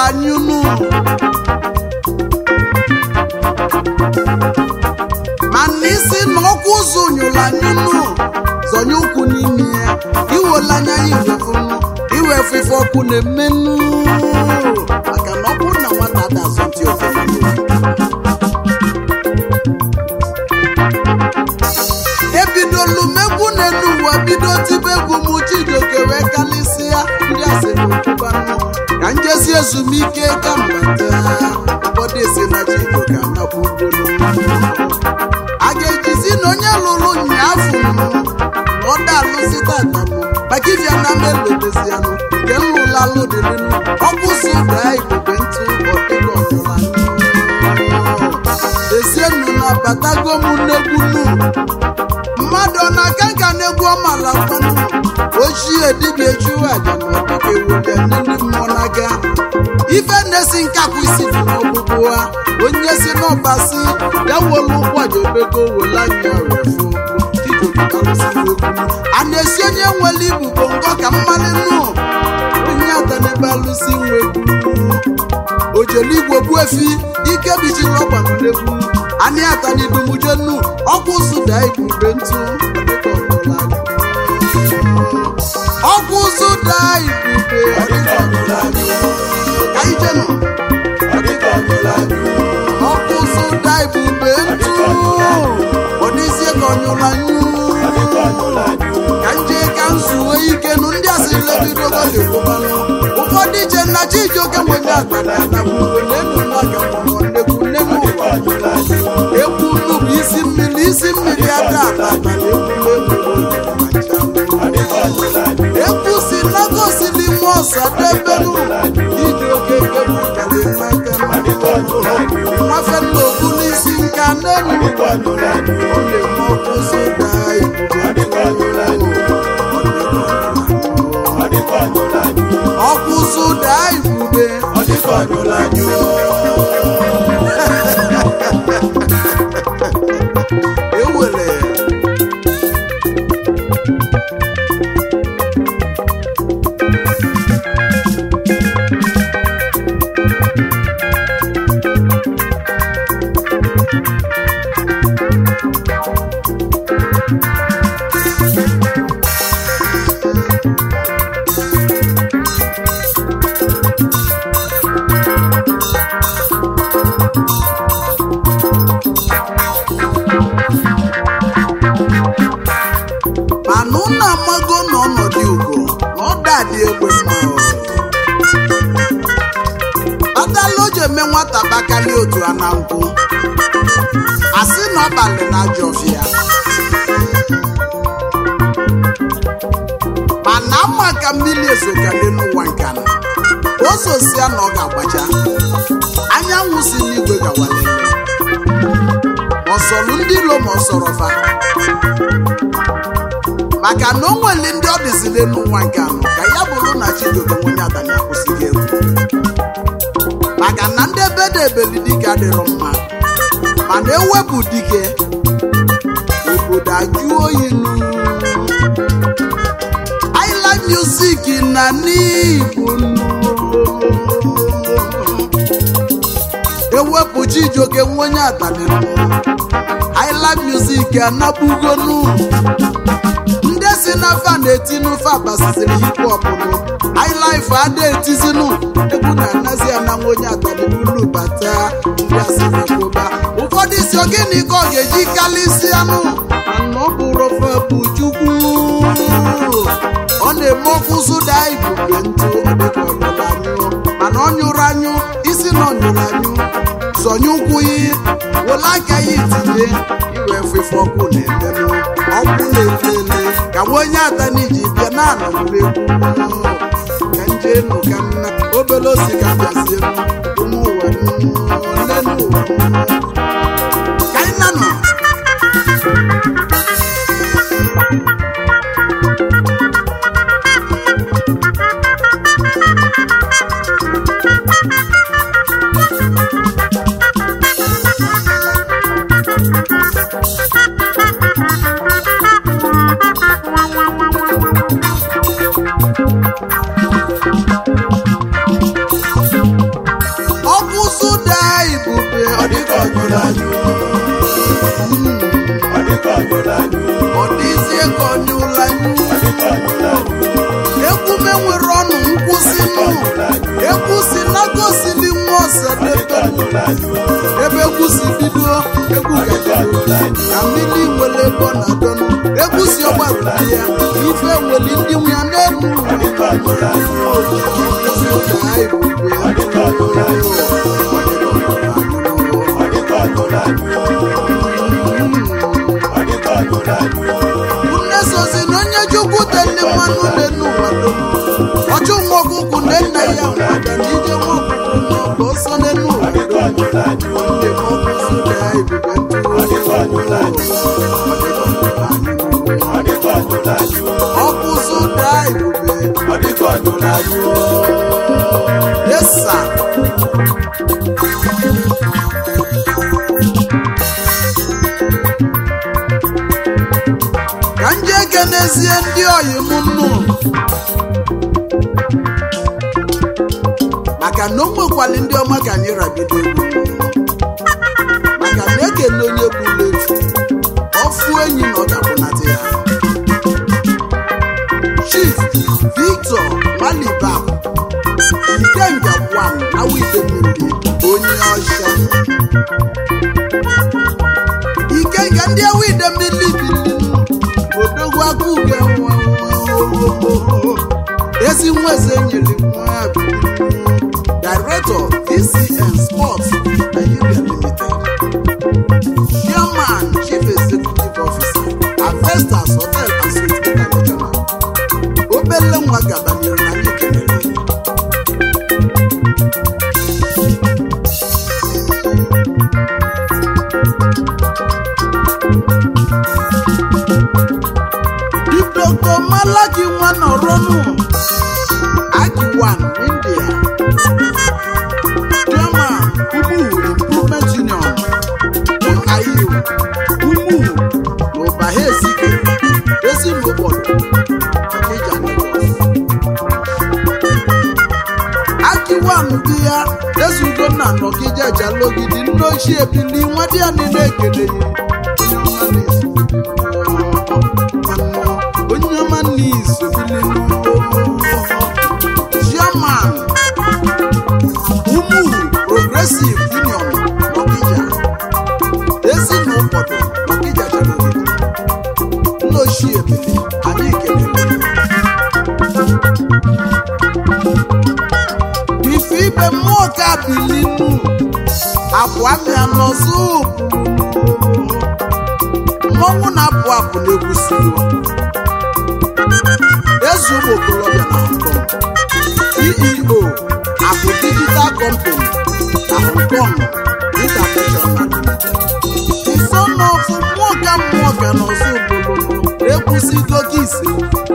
anyị unu mana isi na ọkwa ụzọ nyụrụ anyị unu zọnye ụkwụ n'ime ya iwela anya ya iwefunu iwefu ife ọkụ na-emenụ maka na ọ bụrụ na nwata ada azụ ntị ofefe ebidolu megwu n'elu ụwa bido tibe egwu m chijioke wee kalịsịa ndị asịrịbanụ ka njezi ezumike ka mbata ụfọdụ esi na chijioke anapụ ugolo a ga-ejizi na onye lụrụ nyaafụ na ọ da alụsị tata maka iji ana m elotezianụ nke nlụlalụ dịrịnụ ọkwụsị daa ibube ntụ ọdịgo ọbụla ezienụ na batago m n'egwunu mmadụ ọ na-aka nka na-egwu ọmala kwanụ ochie dibịa echuwe aja na ọdịka ewulia ndị mmụọ n'aka ife na-esi nkapụ isi dị n'ọkpụkpụ ha onye si n'ọbasi ya wolu ụkwajobego wele anya refu a na-esi onye nwere ibubo ngọ ka mmalị nụ onye ata n'ebe alụsi nwegbu ojeligwe gbuo efi ike bichiri ọgbanụ n'egwu anyị ata n'idumuje nnu ọkwụ sụda ibube ntụ dịka ọbụla ọkwụ sụda ibube ka ijenụ ọkwụ sụda ibube ntụ ọdịzie ka ọnyụla nyu ka nje ka nzuwe ike nụ ndị asịrị lebidogo ga-ekwubanụ ụfọdụ iche nna chijioke nwere atara atagbuo n'elu n'aka mụrụ nnekwu nnekwu ụwa ekwu nnu bụ isi mmiri isi mmiri aka atata ekwu si nagosi n'ime ọsa debelu iji oke ekepụtara n'aka nwafe nna okwu n'isi nka n'elu ọ na-eme ọkụ soda ọkụ soda ibube ewere mana ụnụ amago n'ọnọdụ ugo na ọ dadị egbe mma kpatala o ji eme nwata bakali otu a na nkwụ asị na ọbalị na ajọ ọfịa mana ama ka mmiri ezokale n'ụwa nkana ozosia na ọ ga-agbacha anyanwụ si n'igwe gawalele ọsọlụ ndị ilo ma ọsọrọ fa maka na o nwere ndị ọ dịzile n'ụwa nke anọ ka ya bụrụ na chijioke nwenye adanya akwụsịghị egwu maka na ndị ebe dị ebeli dike adịrọ mma mana ewepụ dike obodo ajụ oyi nụ aila music na n'igbo nụ ewepụ chijioke nwenye adanịnụ aila music anabugonu ndị si n'afa na-eti n'ofe abasiziri hip hop nụ highlife ada etizinu egwu na-anazi ananwa onye atalibulu bata ndị asịrịkụba ụfọdụ isi ogini ka ọ ga-eji kalịsịanụ mana ọ bụrụ ofe bụ chukwu ọ na-eme okwu zụda ibube ntụ ọdịka ọnyụrụ anyụ mana ọ nyụrụ anyụ isi na ọ nyụrụ anyụ zọnye ụkwụ ya wele aka ya itinye iwe efefe ọkụ na-emenụ ọkụ na-elele ka nwa onye adaniji bịa na anọmụregwu ka nje nụ ka nna obere osi ka bịazie ụmụ ụwa nne n'ụwa ka anyị na nọ ọ dịzie ka onye ụla egwu m enwere ọnụ nkwụsị nụ egwu si na gosili nwa ọsadebe ebe egwu si bido egwu gajere ka mmiri nwere ebe ọ na-adọnụ egwu si ọgbara ya ife nwere ndị nwe ya n'elu nne sozi na onye chukwu teli mmanụ n'elu ụwado ọchụ nwa ọkụkụ na nna ya nwada na ije nwa ọkụkụ n'ọkụ ọsọ n'elu ụwado ndị ọkụzụ ga ebube ọkụzụ da ebube yesa ka nje ekenezie ndị oyi m nnu maka na o nwekwali ndị ọma ka anyị rabido egwu maka na ekele onye bụla efu ọfụ enyi na ọ ga-akwụnata ya chief victor malibak ikenga wan awide mmiri onye ọcha ikenga ndị awide mmiri bilinu odogwu aka uge nwa ezi nwa eze nyere nwa ya bilinu director vcn sports nigeria limited chairman chief executive officer avestas hotel and suites international obele nwa gabanyere na anyị kelere Chief Dr. Malaki Nwanoronu Akiwan India Chairman Umu Improvement Union Ayu Umu n'Ọbaha Ezike Ezi n'ụbọdụ Ọkịja Lagos Akiwan di ya ezugo na n'Ọkịja Jalogidi nne ochie bili nwa di ya niile ekele ya onye ọma n'izu bili chairman umu progressive union n'Ọkịja ezi na ụfọdụ n'Ọkịja Jalogidi nne ochie bili anyị kelere ife ibe mmụọ ka bilinu abụọ mịa n'ọzọ mmọnwụ na-apụ apụ na-egwusigo eze ụmụ okorobịa na Hong Kong ceo akụ digital company na Hong Kong international isonọfụ mmụọ ka mmụọ ka n'ọzọ obodo ekwusigo gị ise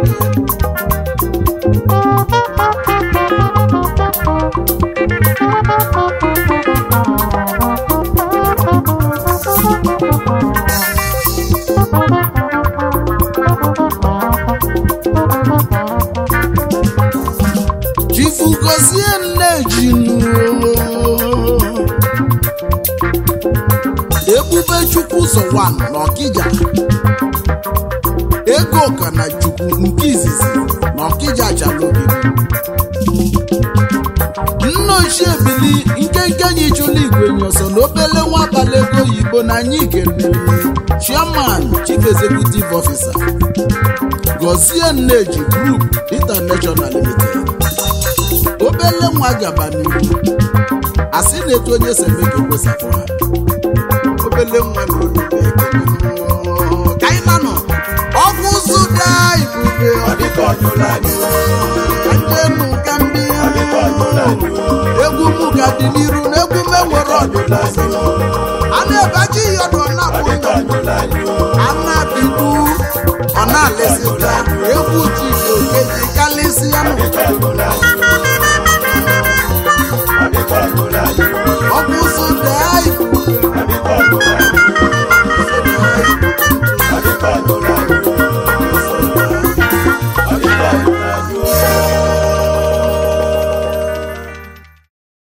chifugozie nne jinu ebube chukwu ụzọ 1 n'ọkịja ego ka na chukwu nke izizi n'ọkịja jalogidi nna ochie bili nkenke anyị chụla igwe nyoso na obele nwa abalị ego oyibo na anyị kelere chairman chief executive officer gozie nneji group international limited obele nwa gaba n'ihu asị na-etu onye si eme ka ekwesapụ ha obele nwa na olube ekele ka anyị nanọ ọkụ zụda ibube ọdịkọjụlanyụ ka ndị egwu m ka dị n'iru na egwu m enwere ọdịnala a na-ebaji ihe ọdụ ọ na-abụ a na-abibu ọ na-alịsịta